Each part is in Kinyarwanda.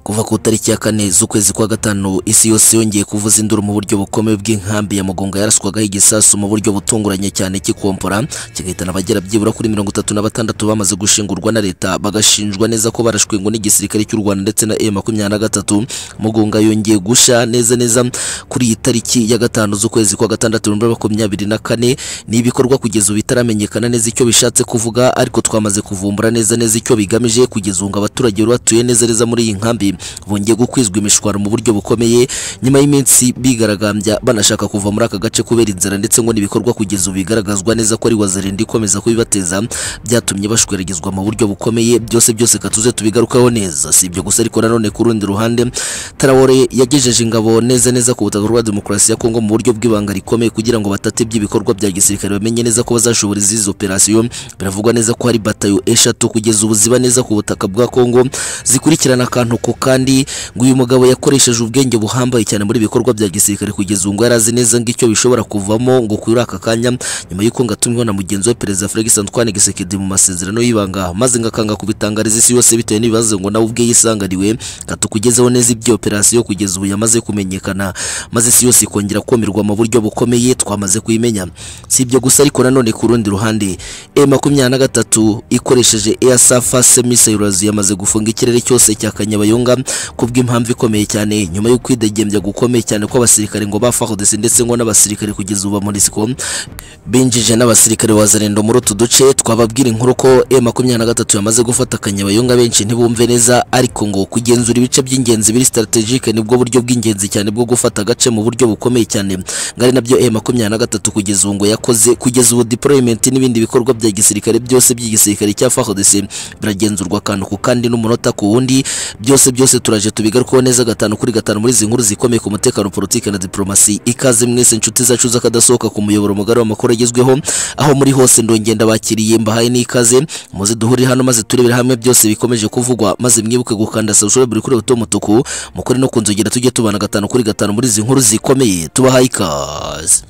kuva ku tariki ya kane z'ukwezi kwa gatanu isi yose yongeye kuvuza induru mu buryo bukomeye bw'inkambi ya mugonga yaraswagaho igisasu mu buryo butunguranye cyane cy'ikompora kigahitana abagera byibura kuri mirongo itatu na batandatu bamaze gushingurwa na leta bagashinjwa neza ko barashwengwa n'igisirikare cy'u rwanda ndetse na e makumyabiri na gatatu mugonga yongeye gusha neza neza kuri iyi tariki ya gatanu z'ukwezi kwa gatandatu bibiri na makumyabiri na kane ni ibikorwa kugeza ubu bitaramenyekana neza icyo bishatse kuvuga ariko twamaze kuvumbura neza neza icyo bigamije kugeza ubu ngo abaturage bari batuye neza neza muri iyi nkambi bongeye gukwizwa imishwaro mu buryo bukomeye nyuma y'iminsi bigaragambya banashaka kuva muri aka gace kubera inzara ndetse ngo n'ibikorwa kugeza ubu bigaragazwa neza ko ari wazirinda ikomeza kubibateza byatumye bashweregezwa mu buryo bukomeye byose byose katuze tubigarukaho neza si ibyo gusa ariko nanone ku rundi ruhande Traore yagejeje ingabo neza neza ku butaka bwa demokarasi ya Kongo mu buryo bw'ibanga rikomeye kugira ngo batate iby'ibikorwa bya gisirikare bamenye neza ko bazashobora izi operasiyo biravugwa neza ko hari batayo eshatu kugeza ubu ziba neza ku butaka bwa Kongo zikurikirana akantu ko kandi ngo uyu mugabo yakoresheje ubwenge buhambaye cyane muri bikorwa bya gisirikare kugeza ubu ngo yari azi neza ngo icyo bishobora kuvamo ngo kuri aka kanya nyuma y'uko ngo atumweho na mugenzi we perezida Felix Antoine Tshisekedi mu masezerano y'ibanga maze ngo akanga kubitangariza isi yose bitewe n'ibibazo ngo nawe ubwe yisangariwe katukugezeho neza ibyo operasiyo kugeza ubu yamaze kumenyekana maze isi yose ikongera komerwa mu buryo bukomeye twamaze kuyimenya si ibyo gusa ariko nanone ku rundi ruhande e makumyabiri na gatatu ikoresheje air surface missiles yamaze gufunga ikirere cyose cya Kanyabayonga kubw'impamvu ikomeye cyane nyuma yo kwidegembya gukomeye cyane kw'abasirikare ngo ba FARDC ndetse ngo n'abasirikare kugeza ubu ba MONUSCO binjije n'abasirikare wa Zarendo muri utu duce twababwira inkuru ko M23 yamaze gufata Kanyabayonga benshi ntibumve neza ariko ngo kugenzura ibice by'ingenzi biri strategique nibwo buryo bw'ingenzi cyane bwo gufata agace mu buryo bukomeye cyane ngari nabyo M23 kugeza ubu ngo yakoze kugeza ubu deployment n'ibindi bikorwa bya gisirikare byose by'igisirikare cya FARDC biragenzurwa akantu ku kandi n'umunota ku wundi byose byose turaje tubigarukaho neza gatanu kuri gatanu muri izi nkuru zikomeye ku mutekano politiki na diplomasi ikaze mwese inshuti zacu z'akadasohoka ku muyoboro mugari w'amakuru agezweho aho muri hose ndongenda bakiriye mbahaye n'ikaze muze duhurire hano maze turebere hamwe byose bikomeje kuvugwa maze mwibuke gukanda subscribe buri kuri buto mutuku mukore no kunzogera tujye tubana gatanu kuri gatanu muri izi nkuru zikomeye tubahaye ikaze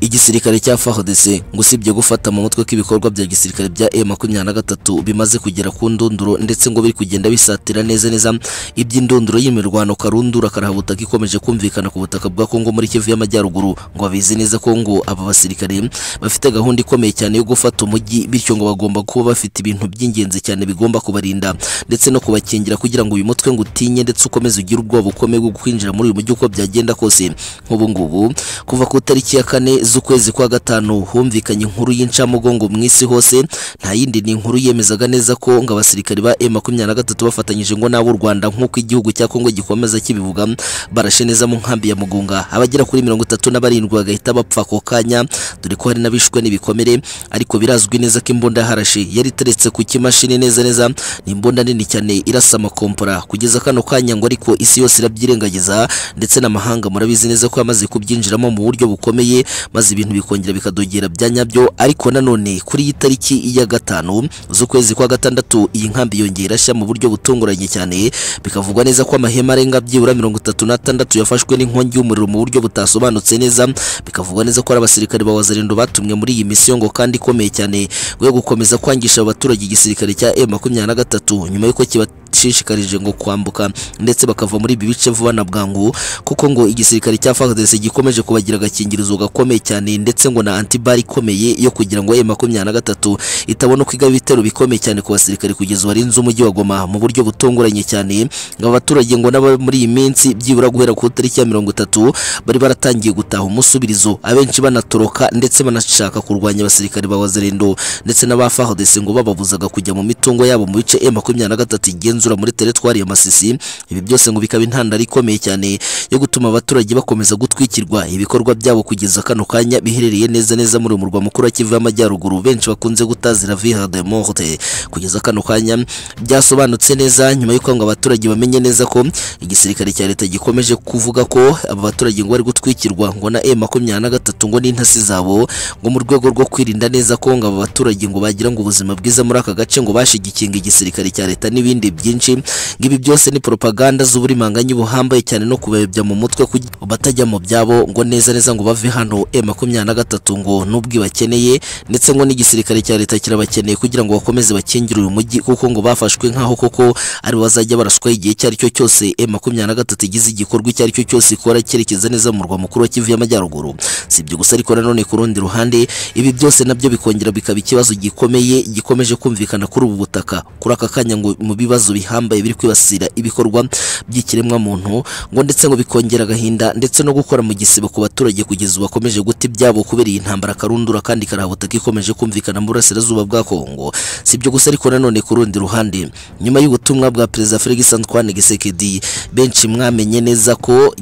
igisirikare cya FARDC ngo usibye gufata mu mutwe k'ibikorwa bya gisirikare bya M23 bimaze kugera ku ndunduro ndetse ngo biri kugenda bisatira neza neza iby'indunduro y'imirwano karundura karahabutaka ikomeje kumvikana ku butaka bwa Kongo muri Kivu y'Amajyaruguru ngo babizi neza ko ngo aba basirikare bafite gahunda ikomeye cyane yo gufata umujyi bityo ngo bagomba kuba bafite ibintu by'ingenzi cyane bigomba kubarinda ndetse no kubakingira kugira ngo uyu mutwe ngo utinye ndetse ukomeze ugire ubwoba ukomeye bwo kwinjira muri uyu mujyi uko byagenda kose nk'ubu ngubu kuva ku tariki ya kane z'ukwezi kwa gatanu humvikanye inkuru y'incamugongo mu isi hose nta yindi ni inkuru yemezaga neza ko ngo abasirikari ba M23 bafatanyije ngo n'abo Rwanda nk'uko igihugu cya Kongo gikomeza kibivuga barashe neza mu nkambi ya Mugunga abagera kuri mirongo itatu na barindwi bagahita bapfa ako kanya dore ko hari n'abishwe n'ibikomere ariko birazwi neza ko imbunda harashe yari iteretse ku kimashini neza neza ni imbunda nini cyane irasa amakompora kugeza kano kanya ngo ariko isi yose irabyirengagiza ndetse n'amahanga murabizi neza ko yamaze kubyinjiramo mu buryo bukomeye maze ibintu bikongera bikadogera bya nyabyo ariko nanone kuri iyi tariki ya gatanu z'ukwezi kwa gatandatu iyi nkambi yongera irashya mu buryo butunguranye cyane bikavugwa neza ko amahema arenga byibura mirongo itatu n'atandatu yafashwe n'inkongi y'umuriro mu buryo butasobanutse neza bikavugwa neza ko ari abasirikare ba wazarendo batumwe muri iyi misiyo ngo kandi ikomeye cyane ngo yo gukomeza kwangisha abaturage igisirikare cya M23 nyuma y'uko kiba bashishikarije ngo kwambuka ndetse bakava muri ibi bice vuba na bwangu kuko ngo igisirikare cya FARDC gikomeje kubagira agakingirizo gakomeye cyane ndetse ngo na antibari ikomeye yo kugira ngo M23 itabona kwiga ibitero bikomeye cyane ku basirikare kugeza warinze umujyi wa Goma mu buryo butunguranye cyane ngo abaturage ngo nabo muri iyi minsi byibura guhera ku tariki ya 30 bari baratangiye gutaha umusubirizo abenshi banatoroka ndetse banashaka kurwanya abasirikare ba Wazalendo ndetse n'aba FARDC ngo bababuzaga kujya mu mitungo yabo mu bice M23 igenza igenzura muri teritwari ya Masisi ibi byose ngo bikaba intandaro ikomeye cyane yo gutuma abaturage bakomeza gutwikirwa ibikorwa byabo kugeza kano kanya biherereye neza neza muri umurwa mukuru wa Kivu y'Amajyaruguru benshi bakunze gutazira viha de morte kugeza kano kanya byasobanutse neza nyuma y'uko ngo abaturage bamenye neza ko igisirikare cya leta gikomeje kuvuga ko aba baturage ngo bari gutwikirwa ngo na M23 ngo n'intasi zabo ngo mu rwego rwo kwirinda neza ko ngo aba baturage ngo bagira ngo ubuzima bwiza muri aka gace ngo bashigikinga igisirikare cya leta n'ibindi byinshi byinshi ngo ibi byose ni propaganda z'uburimanganye buhambaye cyane no kubebya mu mutwe kugira ngo batajya mu byabo ngo neza neza ngo bave hano e makumyabiri na gatatu ngo n'ubwo ibakeneye ndetse ngo n'igisirikare cya leta kirabakeneye kugira ngo bakomeze bakingire uyu mujyi kuko ngo bafashwe nk'aho koko ari bo bazajya baraswaho igihe icyo ari cyo cyose e makumyabiri na gatatu igize igikorwa icyo ari cyo cyose ikora cyerekeza neza mu murwa mukuru wa kivu y'amajyaruguru si ibyo gusa ariko nanone ku rundi ruhande ibi byose nabyo bikongera bikaba ikibazo gikomeye gikomeje kumvikana kuri ubu butaka kuri aka kanya ngo mu bibazo bihambaye biri kwibasira ibikorwa by'ikiremwamuntu ngo ndetse ngo bikongera agahinda ndetse no gukora mu gisibo ku baturage kugeza ubu bakomeje guta ibyabo kubera iyi ntambara karundura kandi karabutaka ikomeje kumvikana mu burasirazuba bwa Kongo si ibyo gusa ariko nanone ku rundi ruhande nyuma y'ubutumwa bwa perezida Felix Antoine Tshisekedi benshi mwamenye neza ko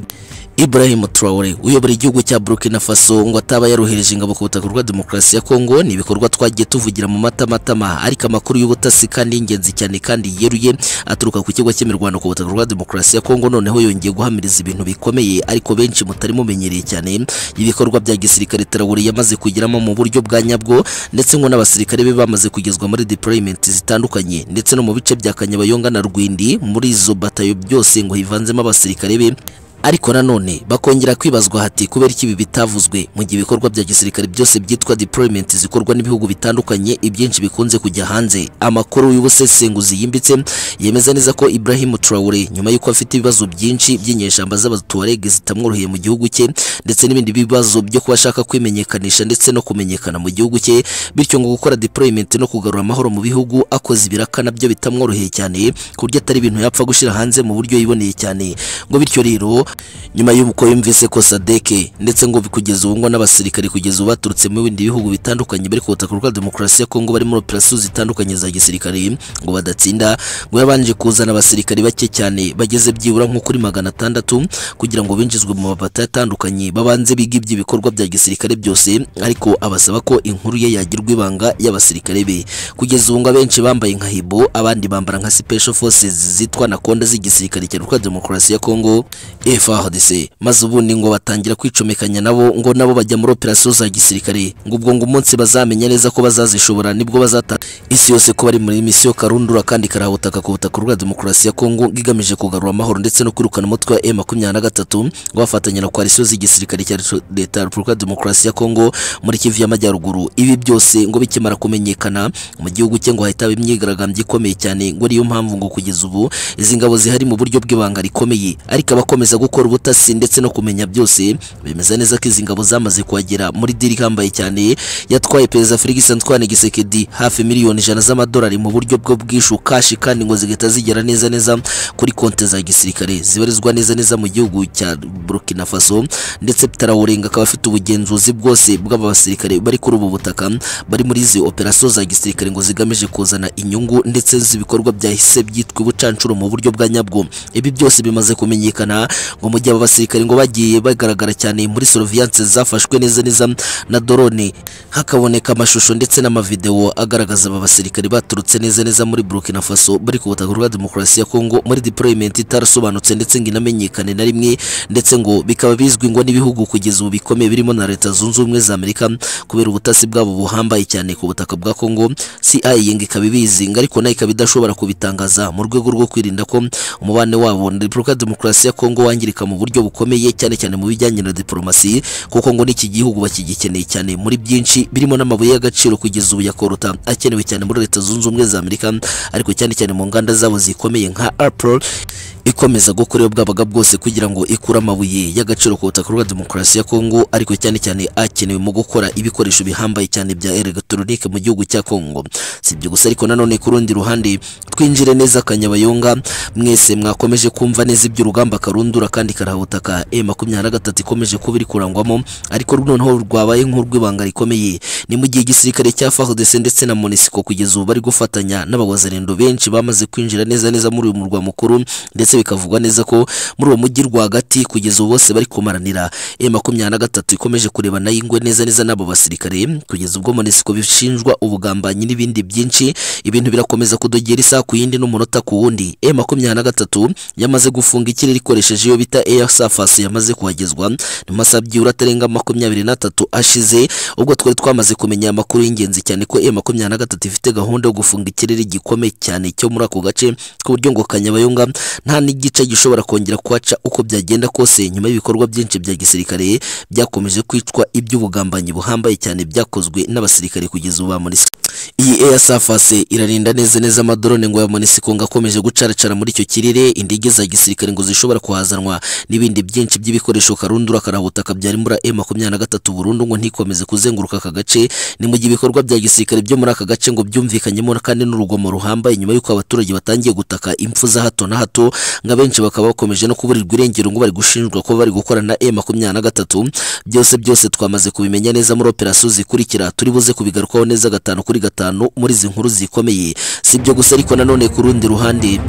Ibrahim Traore uyobora igihugu cya Burkina Faso ngo ataba yarohereje ingabo ku butaka bwa demokarasi ya Kongo ni ibikorwa twagiye tuvugira mu matamatama ariko amakuru y'ubutasi kandi ingenzi cyane kandi yeruye aturuka ku kigo cy'imirwano ku butaka bwa demokarasi ya Kongo noneho yongeye guhamiriza ibintu bikomeye ariko benshi mutari mumenyereye cyane ibikorwa bya gisirikare Traore yamaze kugiramo mu buryo bwa nyabwo ndetse ngo n'abasirikare be bamaze kugezwa muri deployment zitandukanye ndetse no mu bice bya Kanyabayonga na Rwindi muri izo batayo byose ngo hivanzemo abasirikare be ariko nanone bakongera kwibazwa hati kubera iki ibi bitavuzwe mu gihe ibikorwa bya gisirikare byose byitwa deployment zikorwa n'ibihugu bitandukanye ibyinshi bikunze kujya hanze amakuru y'ubusesenguzi yimbitse yemeza neza ko Ibrahim Traore nyuma y'uko afite ibibazo byinshi by'inyeshyamba z'abatuareg zitamworoheye mu gihugu cye ndetse n'ibindi bibazo byo kuba ashaka kwimenyekanisha ndetse no kumenyekana mu gihugu cye bityo ngo gukora deployment no kugarura amahoro mu bihugu akoze ibiraka nabyo bitamworoheye cyane ku buryo atari ibintu yapfa gushyira hanze mu buryo yiboneye cyane ngo bityo rero nyuma y'uko yumvise ko sadeke ndetse ngo kugeza ubu ngo n'abasirikare kugeza ubu baturutse mu bindi bihugu bitandukanye bari ku butaka bwa demokarasi ya Kongo bari muri operasiyo zitandukanye za gisirikare ngo badatsinda ngo yabanje kuzana abasirikare bake cyane bageze byibura nko kuri magana atandatu kugira ngo binjizwe mu mabata atandukanye babanze biga iby'ibikorwa bya gisirikare byose ariko abasaba ko inkuru ye yagirwa ibanga y'abasirikare be kugeza ubu ngo abenshi bambaye nka hibo abandi bambara nka special forces zitwa na konda z'igisirikare cya demokarasi ya Kongo FARDC maze ubundi ngo batangira kwicomekanya nabo ngo nabo bajya muri operasiyo za gisirikare ngo ubwo ngo umunsi bazamenya neza ko bazazishobora nibwo bazata isi yose ko bari muri misiyo karundura kandi karahutaka ku butaka bwa demokarasi ya Kongo igamije kugarura amahoro ndetse no kwirukana umutwe wa M23 ngo bafatanya na koalisiyo z'igisirikare cya leta ya Repubulika Demokarasi ya Kongo muri Kivu y'Amajyaruguru ibi byose ngo bikimara kumenyekana mu gihugu cye ngo hahita imyigaragambyo ikomeye cyane ngo niyo mpamvu ngo kugeza ubu izi ngabo zihari mu buryo bw'ibanga rikomeye ariko abakomeza gukora ubutasi ndetse no kumenya byose bemeza neza ko izi ngabo zamaze kuhagera muri diri ihambaye cyane yatwaye perezida Felix Antoine Tshisekedi hafi miliyoni ijana z'amadolari mu buryo bwo bwishu kashi kandi ngo zigahita zigera neza neza kuri konti za gisirikare zibarizwa neza neza mu gihugu cya Burkina Faso ndetse Traoré akaba afite ubugenzuzi bwose bw'abasirikare bari kuri ubu butaka bari muri izi operasiyo za gisirikare ngo zigamije kuzana inyungu ndetse z'ibikorwa byahise byitwa ubucancuro mu buryo bwa nyabwo ibi byose bimaze kumenyekana ngo mu gihe aba basirikare ngo bagiye bagaragara cyane muri surveillance zafashwe neza neza na drone hakaboneka amashusho ndetse n'amavideo agaragaza aba basirikare baturutse neza neza muri Burkina Faso bari ku butaka bwa demokarasi ya Kongo muri deployment itarasobanutse ndetse ngo inamenyekane na rimwe ndetse ngo bikaba bizwi ngo n'ibihugu kugeza ubu bikomeye birimo na Leta Zunze Ubumwe za Amerika kubera ubutasi bwabo buhambaye cyane ku butaka bwa Kongo CIA ngo ikaba ibizi ngo ariko nayo ikaba idashobora kubitangaza mu rwego rwo kwirinda ko umubane wabo na Repubulika Demokarasi ya Kongo wangirika mu buryo bukomeye cyane cyane mu bijyanye na diplomasi kuko ngo n'iki gihugu bakigikeneye cyane muri byinshi birimo n'amabuye y'agaciro kugeza ubu yakorota akenewe cyane muri leta zunze ubumwe za Amerika ariko cyane cyane mu nganda zabo zikomeye nka Apple ikomeza gukora iyo bwabaga bwose kugira ngo ikure amabuye y'agaciro ku butaka bwa demokarasi ya Kongo ariko cyane cyane akenewe mu gukora ibikoresho bihambaye cyane bya electronique mu gihugu cya Kongo si ibyo gusa ariko nanone ku rundi ruhande twinjire neza kanyabayonga mwese mwakomeje kumva neza iby'urugamba karundura kandi karahutaka e makumyabiri na gatatu ikomeje kuba iri kurangwamo ariko noneho rwabaye nk'urw'ibanga rikomeye ni mu gihe igisirikare cya FARDC ndetse na MONUSCO kugeza ubu bari gufatanya n'abawazarendo benshi bamaze kwinjira neza neza muri uyu murwa mukuru ndetse bikavugwa neza ko muri uwo mujyi rwagati kugeza ubu bose bari kumaranira e makumyabiri na gatatu ikomeje kureba nayo ingwe neza neza n'abo basirikare kugeza ubwo MONUSCO bishinjwa ubugambanyi n'ibindi byinshi ibintu birakomeza kudogera isaha ku yindi n'umunota ku wundi e makumyabiri na gatatu yamaze gufunga ikirere ikoresheje iyo bita Air Surface yamaze kuhagezwa mu masaha byibura atarenga makumyabiri n'atatu ashize ubwo twari twamaze kumenya amakuru y'ingenzi cyane ko M makumyabiri na gatatu ifite gahunda yo gufunga ikirere gikomeye cyane cyo muri ako gace ku buryo ngo Kanyabayonga nta n'igice gishobora kongera kuhaca uko byagenda kose nyuma y'ibikorwa byinshi bya gisirikare byakomeje kwicwa iby'ubugambanyi buhambaye cyane byakozwe n'abasirikare kugeza ubu ba MONUSCO iyi Air Surface irarinda neza neza amadrone ngo ya MONUSCO ngo akomeje gucaracara muri icyo kirere indege za gisirikare ngo zishobora kuhazanwa n'ibindi byinshi by'ibikoresho karundura karabutaka byari muri M23 burundu ngo ntikomeze kuzenguruka aka gace ni mu gihe ibikorwa bya gisirikare byo muri aka gace ngo byumvikanyemo kandi n'urugomo ruhambaye nyuma y'uko abaturage batangiye gutaka impfu za hato na hato ngo abenshi bakaba bakomeje no kuburirwa irengero ngo bari gushinjwa ko bari gukora na M23 byose byose twamaze kubimenya neza muri operasiyo zikurikira turi buze kubigarukaho neza gatanu kuri gatanu muri izi nkuru zikomeye si ibyo gusa ariko nanone ku rundi ruhande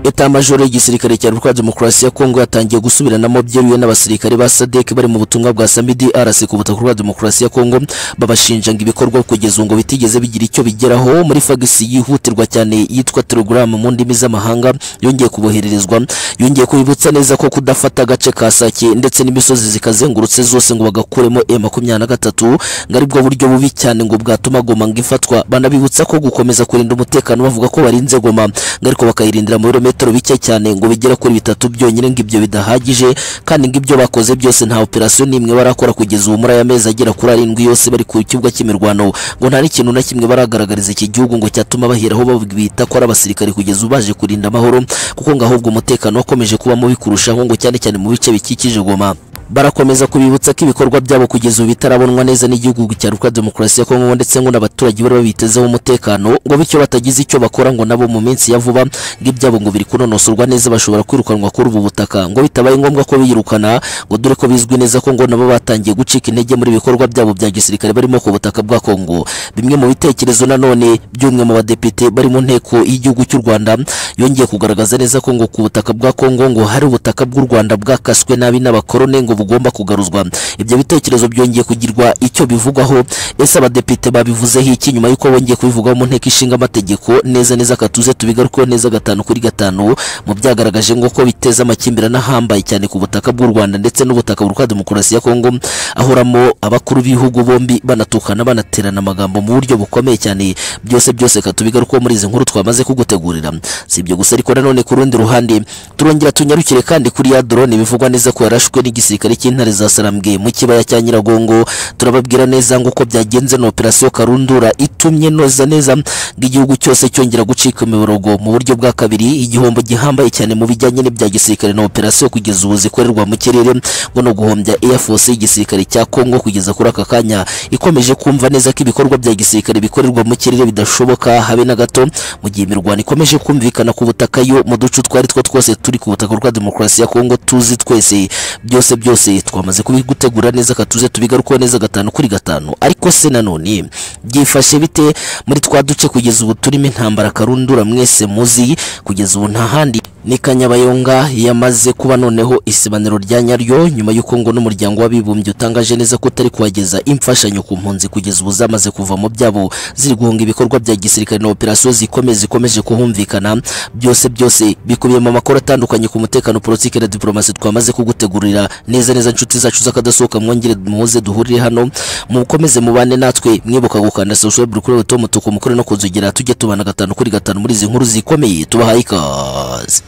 Eta majoro y'igisirikare cya Repubulika Demokarasi ya Kongo yatangiye gusubiranamo byeruye n'abasirikare ba SADC bari mu butumwa bwa Samidi RC ku butaka bwa Demokarasi ya Kongo babashinja ngo ibikorwa kugeza ngo bitigeze bigira icyo bigeraho muri fagisi yihutirwa cyane yitwa Telegram mu ndimi z'amahanga yongeye kubohererezwa yongeye kubibutsa neza ko kudafata agace ka Sake ndetse n'imisozi zikazengurutse zose ngo bagakuremo M23 ngo aribwo buryo bubi cyane ngo bwatuma Goma ngo ifatwa banabibutsa ko gukomeza kurinda umutekano bavuga ko barinze Goma ngo ariko bakayirindira mu birometero ibirometero bike cyane ngo bigera kuri bitatu byonyine ngo ibyo bidahagije kandi ngo ibyo bakoze byose nta operasiyo n'imwe barakora kugeza ubu muri aya mezi agera kuri arindwi yose bari ku kibuga cy'imirwano ngo nta n'ikintu na kimwe baragaragariza iki gihugu ngo cyatuma baheraho babwita ko ari abasirikare kugeza ubu baje kurinda amahoro kuko ngo ahubwo umutekano wakomeje kuba mubi kurushaho ngo cyane cyane mu bice bikikije Goma barakomeza kubibutsa ko ibikorwa byabo kugeza ubu bitarabonwa neza n'igihugu cya Repubulika Demokarasi ya Kongo ndetse ngo n'abaturage bari babitezeho umutekano ngo bityo batagize icyo bakora ngo nabo mu minsi ya vuba ngo ibyabo ngo biri kunonosorwa neza bashobora kwirukanwa kuri ubu butaka ngo bitabaye ngombwa ko biyirukana ngo dore ko bizwi neza ko ngo nabo batangiye gucika intege muri ibikorwa byabo bya gisirikare barimo ku butaka bwa Kongo bimwe mu bitekerezo nanone by'umwe mu badepite bari mu nteko y'igihugu cy'u Rwanda yongeye kugaragaza neza ko ngo ku butaka bwa Kongo ngo hari ubutaka bw'u Rwanda bwakaswe nabi n'abakorone ngo bugomba kugaruzwa ibyo bitekerezo byongeye kugirwa icyo bivugwaho ese abadepite babivuzeho iki nyuma y'uko bongeye kubivugaho mu nteko ishinga amategeko neza neza katuze tubigarukeho neza gatanu kuri gatanu mu byagaragaje ngo ko biteza amakimbirane ahambaye cyane ku butaka bw'u Rwanda ndetse n'ubutaka buri kwa demokarasi ya Kongo ahoramo abakuru b'ibihugu bombi banatukana banaterana amagambo mu buryo bukomeye cyane byose byose katubigarukeho muri izi nkuru twamaze kugutegurira si ibyo gusa ariko nanone ku rundi ruhande turongera tunyarukire kandi kuri ya drone bivugwa neza ko yarashwe n'igisirikare cy'intare cy'intare za Sarambwe mu kibaya cya Nyiragongo turababwira neza ngo uko byagenze na operasiyo Karundura itumye noza neza ngo igihugu cyose cyongera gucika imiborogo mu buryo bwa kabiri igihombo gihambaye cyane mu bijyanye n'ibya gisirikare na operasiyo kugeza ubu zikorerwa mu kirere ngo no guhombya Air Force y'igisirikare cya Kongo kugeza kuri aka kanya ikomeje kumva neza ko ibikorwa bya gisirikare bikorerwa mu kirere bidashoboka habe na gato mu gihe imirwano ikomeje kumvikana ku butaka yo mu duce utwo ari two twose turi ku butaka bwa demokarasi ya Kongo tuzi twese byose byose byose twamaze kubigutegura neza katuze tubigarukaho neza gatanu kuri gatanu ariko se nanone byifashe bite muri twa duce kugeza ubu turimo intambara karundura mwese muzi kugeza ubu nta handi ni kanyabayonga yamaze kuba noneho isibaniro rya nyaryo nyuma y'uko ngo n'umuryango w'abibumbye utangaje neza ko utari kuhageza imfashanyo ku mpunzi kugeza ubu zamaze kuva mu byabo ziri guhunga ibikorwa bya gisirikare na operasiyo zikomeye zikomeje kuhumvikana byose byose bikubiyemo amakuru atandukanye ku mutekano politiki na diplomasi twamaze kugutegurira neza neza inshuti zacu z'akadasohoka mwongere muze duhurire hano mukomeze mubane natwe mwibuka gukanda social buri kuri wetu mutuku mukore no kunzogera tujye tubana gatanu kuri gatanu muri izi nkuru zikomeye tubahaye ikaze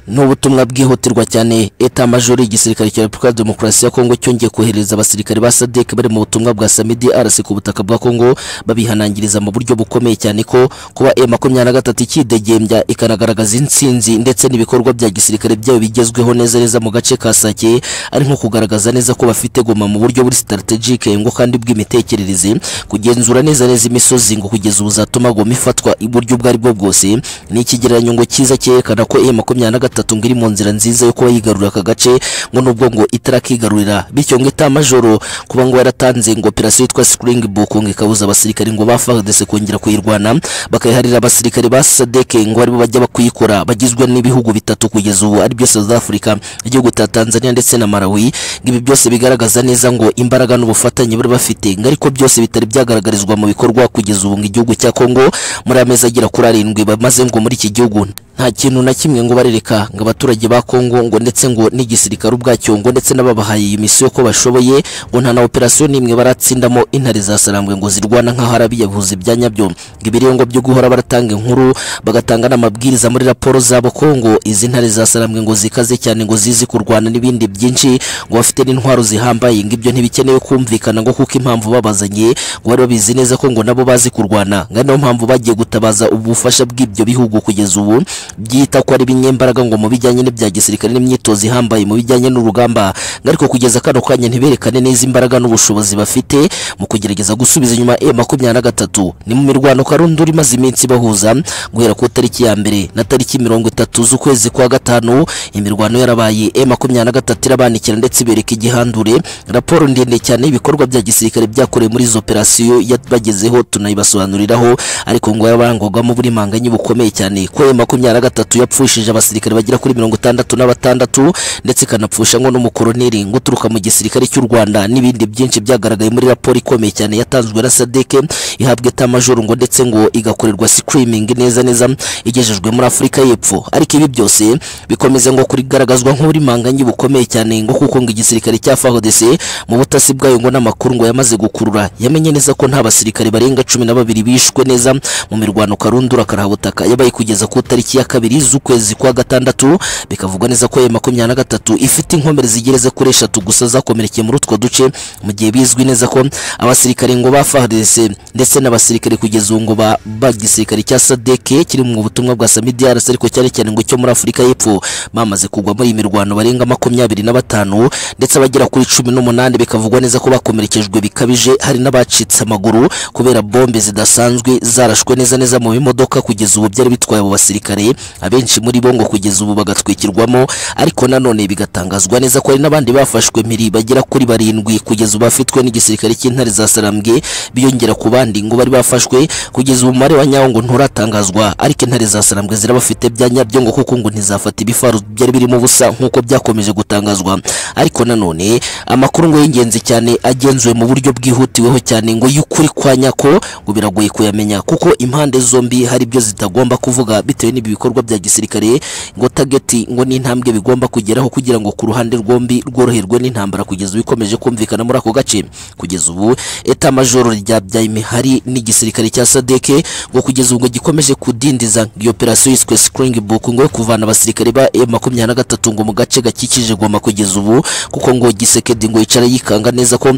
n'ubutumwa bwihutirwa cyane eta majoro y'igisirikare cya Repubulika ya Demokarasi ya Kongo cyongeye kohereza abasirikare ba SADC bari mu butumwa bwa Samedi RC ku butaka bwa Kongo babihanangiriza mu buryo bukomeye cyane ko kuba M23 ikidegembya ikanagaragaza intsinzi ndetse n'ibikorwa bya gisirikare byabo bigezweho neza neza mu gace ka Sake ari nko kugaragaza neza ko bafite goma mu buryo buri strategic ngo kandi bw'imitekerereze kugenzura neza neza imisozi ngo kugeza ubuzatuma goma ifatwa iburyo ubwo ari bwo bwose ni ikigereranyo ngo cyiza cyerekana ko M23 gatatu ngo iri mu nzira nziza yo kuba yigarurira aka gace ngo nubwo ngo itarakigarurira bityo ngo itamajoro kuba ngo yaratanze ngo operasiyo yitwa Springbok ngo ikabuza abasirikare ngo ba FARDC kongera kuyirwana bakayiharira abasirikare ba SADC ngo aribo bajya bakuyikora bagizwe n'ibihugu bitatu kugeza ubu ari byo South Africa igihugu cya Tanzania ndetse na Malawi ngo ibi byose bigaragaza neza ngo imbaraga n'ubufatanye bari bafite ngo ariko byose bitari byagaragarizwa mu bikorwa kugeza ubu ngo igihugu cya Kongo muri amezi agera kuri arindwi bamaze ngo muri iki gihugu nta kintu na kimwe ngo barereka ngo abaturage ba Kongo ngo ndetse ngo n'igisirikare ubwacyo ngo ndetse n'ababahaye iyi misiyo ko bashoboye ngo nta na operasiyo n'imwe baratsindamo intare za Sarambwe ngo zirwana nk'aho arabiyavuze bya nyabyo ngo ibiri ngo byo guhora baratanga inkuru bagatanga n'amabwiriza muri raporo zabo ko ngo izi ntare za Sarambwe ngo zikaze cyane ngo zizi kurwana n'ibindi byinshi ngo bafite n'intwaro zihambaye ngo ibyo ntibikenewe kumvikana ngo kuko impamvu babazanye ngo bari babizi neza ko ngo nabo bazi kurwana ngo ari nayo mpamvu bagiye gutabaza ubufasha bw'ibyo bihugu kugeza ubu byita ko ari ibinyembaraga ngo mu bijyanye n'ibya gisirikare n'imyitozo ihambaye mu bijyanye n'urugamba ngo ariko kugeza kano kanya ntiberekane neza imbaraga n'ubushobozi bafite mu kugerageza gusubiza inyuma e makumyabiri na gatatu ni mu mirwano karundi uri imaze iminsi bahuza guhera ku tariki ya mbere na tariki mirongo itatu z'ukwezi kwa gatanu imirwano yarabaye e makumyabiri na gatatu irabanikira ndetse ibereka igihandure raporo ndende cyane y'ibikorwa bya gisirikare byakorewe muri izo operasiyo yabagezeho tunayibasobanuriraho ariko ngo yabarangwagamo uburimanganye bukomeye cyane ko e makumyabiri na gatatu yapfushije abasirikare bagera kuri mirongo itandatu na batandatu ndetse ikanapfusha ngo n'umukoroneri ngo uturuka mu gisirikare cy'u Rwanda n'ibindi byinshi byagaragaye muri raporo ikomeye cyane yatanzwe na SADC ihabwa eta majoro ngo ndetse ngo igakorerwa screaming neza neza igejejwe muri Afurika y'Epfo ariko ibi byose bikomeza ngo kurigaragazwa nk'uburimanganye bukomeye cyane ngo kuko ngo igisirikare cya FARDC mu butasi bwayo ngo n'amakuru ngo yamaze gukurura yamenye neza ko nta basirikare barenga cumi na babiri bishwe neza mu mirwano karundura karahabutaka yabaye kugeza ku tariki ya kabiri z'ukwezi kwa gatandatu bikavuga neza ko ya makumyabiri na gatatu ifite inkomere zigereza kuri eshatu gusa zakomerekeye muri utwo duce mu gihe bizwi neza ko abasirikare ngo ba FARDC ndetse n'abasirikare kugeza ubu ngo ba ba gisirikare cya SADC kiri mu butumwa bwa Sami DRC ariko cyane cyane ngo cyo muri Afurika y'Epfo bamaze kugwa muri iyi mirwano barenga makumyabiri na batanu ndetse abagera kuri cumi n'umunani bikavugwa neza ko bakomerekejwe bikabije hari n'abacitse amaguru kubera bombe zidasanzwe zarashwe neza neza mu bimodoka kugeza ubu byari bitwaye abo basirikare abenshi muri bo ngo kugeza ubu bagatwikirwamo ariko nanone bigatangazwa neza ko hari n'abandi bafashwe mpiri bagera kuri barindwi kugeza ubu bafitwe n'igisirikare cy'intare za Sarambwe biyongera ku bandi ngo bari bafashwe kugeza ubu umubare wa nyawo ngo nturatangazwa ariko intare za Sarambwe zirabafite bya nyabyo ngo kuko ngo ntizafata ibifaru byari birimo ubusa nk'uko byakomeje gutangazwa ariko nanone amakuru ngo y'ingenzi cyane agenzuwe mu buryo bwihutiweho cyane ngo y'ukuri kwa nyako ngo biragoye kuyamenya kuko impande zombi hari ibyo zitagomba kuvuga bitewe n'ibi bikorwa bya gisirikare ngo target ngo n'intambwe bigomba kugeraho kugira ngo ku ruhande rwombi rworoherwe n'intambara kugeza ubu ikomeje kumvikana muri ako gace kugeza ubu eta majoro rya byayime hari n'igisirikare cya SADC ngo kugeza ubwo gikomeje kudindiza iyo operasiyo yiswe Springbok ngo yo kuvana abasirikare ba M23 ngo mu gace gakikije Goma kugeza ubu kuko ngo gisekedi ngo yicara yikanga neza ko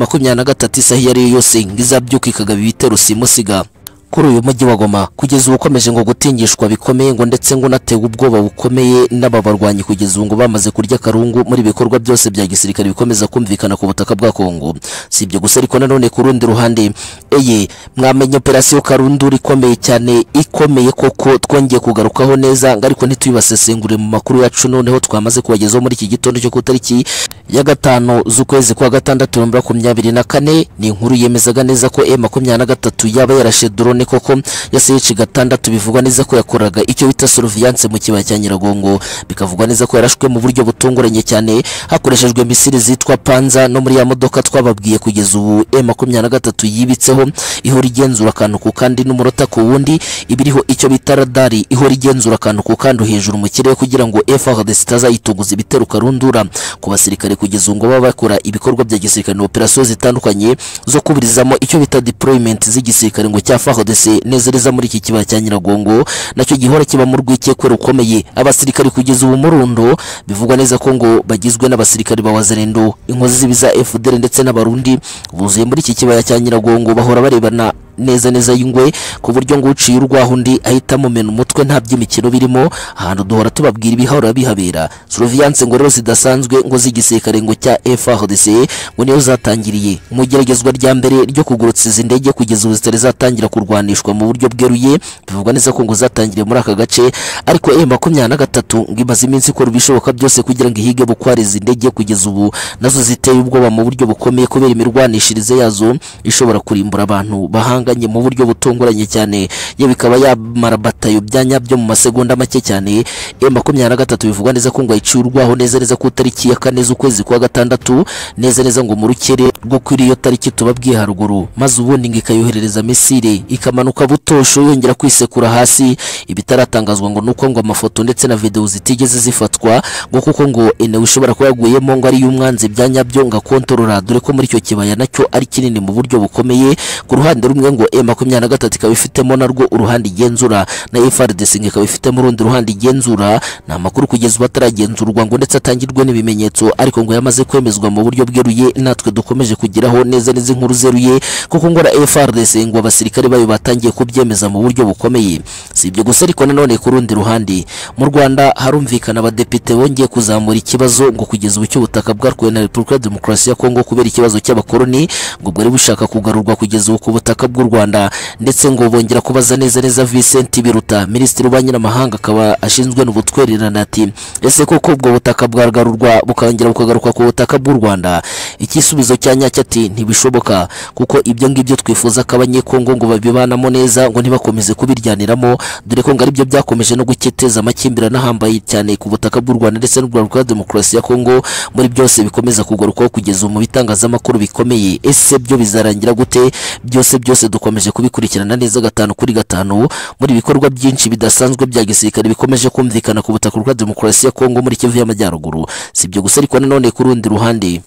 M23 isaha iyo ariyo yose ngo izabyuka ikagaba ibitero simusiga kuri uyu mujyi wa Goma kugeza ubu ukomeje ngo gutingishwa bikomeye ngo ndetse ngo unatewe ubwoba bukomeye n'aba barwanyi kugeza ubu ngo bamaze kurya karungu muri bikorwa byose bya gisirikare bikomeza kumvikana ku butaka bwa Kongo si ibyo gusa ariko nanone ku rundi ruhande eye mwamenye operasiyo karundura ikomeye cyane ikomeye koko twongeye kugarukaho neza ngo ariko ntituyibasesengure mu makuru yacu noneho twamaze kubagezaho muri iki gitondo cyo ku itariki ya gatanu z'ukwezi kwa gatandatu na makumyabiri na kane ni inkuru yemezaga neza ko e makumyabiri na gatatu yaba yarashe drone cyane koko yaseyeje gatandatu bivugwa neza ko yakoraga icyo bita surveillance mu kibaya cya Nyiragongo bikavugwa neza ko yarashwe mu buryo butunguranye cyane hakoreshejwe misiri zitwa Panza no muri ya modoka twababwiye kugeza ubu M23 yibitseho ihora igenzura akantu ku kandi n'umurota ku wundi ibiriho icyo bita radari ihora igenzura akantu ku kandi hejuru mu kirere kugira ngo FARDC itazayituguza ibitero karundura ku basirikare kugeza ubu ngo baba bakora ibikorwa bya gisirikare operasiyo zitandukanye zo kuburizamo icyo bita deployment z'igisirikare ngo cya FARDC ndetse nezereza muri iki kibaya cya Nyiragongo nacyo gihora kiba mu rwikekwe rukomeye abasirikari kugeza ubu murundo bivugwa neza ko ngo bagizwe n'abasirikari ba Wazalendo inkozi z'ibiza FDL ndetse n'abarundi buzuye muri iki kibaya cya Nyiragongo bahora barebana neza neza y'ingwe ku buryo ngo uciye urwaho undi ahita amumena umutwe nta by'imikino birimo ahantu duhora tubabwira ibihahora bihabera surveillance ngo rero zidasanzwe ngo z'igisirikare ngo cya FARDC ngo niyo zatangiriye mu igeragezwa rya mbere ryo kugurutsa izi ndege kugeza ubu zitari zatangira kurwanishwa mu buryo bweruye bivugwa neza ko ngo zatangiriye muri aka gace ariko e makumyabiri na gatatu ngo imaze iminsi ikora ibishoboka byose kugira ngo ihige bukwara izi ndege kugeza ubu nazo ziteye ubwoba mu buryo bukomeye kubera imirwanishirize yazo ishobora kurimbura abantu bahanga basanganye mu buryo butunguranye cyane ye bikaba yamara batayo bya nyabyo mu masegonda make cyane e makumyabiri na gatatu bivugwa neza ko ngo ayicurwaho neza neza ku itariki ya kane z'ukwezi kwa gatandatu neza neza ngo mu rukere rwo kuri iyo tariki tubabwiye haruguru maze ubundi ngo ikayoherereza misire ikamanuka butosho yongera kwisekura hasi ibitaratangazwa ngo nuko ngo amafoto ndetse na videwo zitigeze zifatwa ngo kuko ngo enewe ishobora kuba yaguyemo ngo ari y'umwanzi bya nyabyo ngo akontorora dore ko muri icyo kibaya nacyo ari kinini mu buryo bukomeye ku ruhande rumwe ngo e makumyabiri na gatatu ikaba ifitemo narwo uruhande igenzura na FRDC ngo ikaba ifitemo urundi ruhande igenzura ni amakuru kugeza ubu ataragenzurwa ngo ndetse atangirwe n'ibimenyetso ariko ngo yamaze kwemezwa mu buryo bweruye natwe dukomeje kugeraho neza neza inkuru zeruye kuko ngo na FRDC ngo abasirikare bayo batangiye kubyemeza mu buryo bukomeye si ibyo gusa ariko nanone ku rundi ruhande mu Rwanda harumvikana abadepite bongeye kuzamura ikibazo ngo kugeza ubu cy'ubutaka bwarwaye na Repubulika ya Demokarasi ya Kongo kubera ikibazo cy'abakoloni ngo bwari bushaka kugarurwa kugeza ubu ku butaka bw'u Rwanda ndetse ngo bongera kubaza neza neza Vincent Biruta Minisitiri w'Ububanyi n'Amahanga akaba ashinzwe n'ubutwererane ati ese koko ubwo butaka bwagarurwa bukongera bukagaruka ku butaka bw'u Rwanda igisubizo cya nyacyo ati ntibishoboka kuko ibyo ngibyo twifuza ko abanyekongo ngo babibanamo neza ngo ntibakomeze kubiryaniramo dore ko ngo aribyo byakomeje no guketeza amakimbirane ahambaye cyane ku butaka bw'u Rwanda ndetse n'u Rwanda rwa demokarasi ya Kongo muri byose bikomeza kugarukaho kugeza ubu mu bitangazamakuru bikomeye ese byo bizarangira gute byose byose dukomeje kubikurikirana neza gatanu kuri gatanu muri ibikorwa byinshi bidasanzwe bya gisirikare bikomeje kumvikana ku butaka bwa demokarasi ya Kongo muri Kivu y'Amajyaruguru si ibyo gusa ariko nanone ku rundi ruhande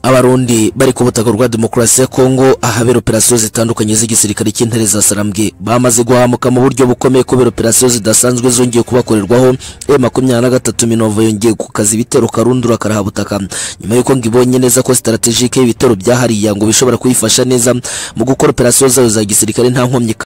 abarundi bari ku butaka rwa demokarasi ya kongo ahabera operasiyo zitandukanye z'igisirikare cy'intare za sarambwe bamaze guhamuka mu buryo bukomeye kubera operasiyo zidasanzwe zongeye kubakorerwaho e makumyabiri na gatatu minova yongeye gukaza ibitero karundura karahabutaka nyuma y'uko ngo ibonye neza ko sitaratejike y'ibitero byahariya ngo bishobora kuyifasha neza mu gukora operasiyo zayo za gisirikare nta nkomyi